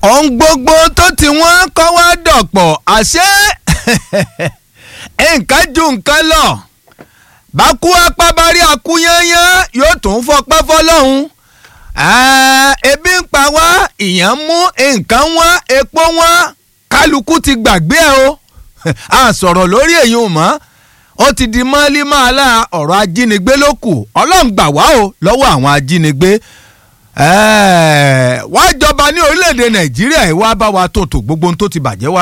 ohun gbogbo tó ti wọ́n kọ́ wá dọ̀pọ̀ àṣé nǹkan ju nǹkan lọ bákú apábárí akúyányán yóò tún fọpẹ́ fọlọ́hún ebi ń pa wá ìyàn mú nǹkan wá epo wá kálukú ti gbàgbé ẹ o a sọ̀rọ̀ lórí èyí ò mọ́ ó ti di mọ́lí máa la ọ̀rọ̀ ajínigbé ló kù ọlọ́run gbà wá o lọ́wọ́ àwọn ajínigbé wá jọba ní orílẹ̀-èdè nàìjíríà ẹ̀ wá bá wa tó tò gbogbo ohun tó ti bàjẹ́ wá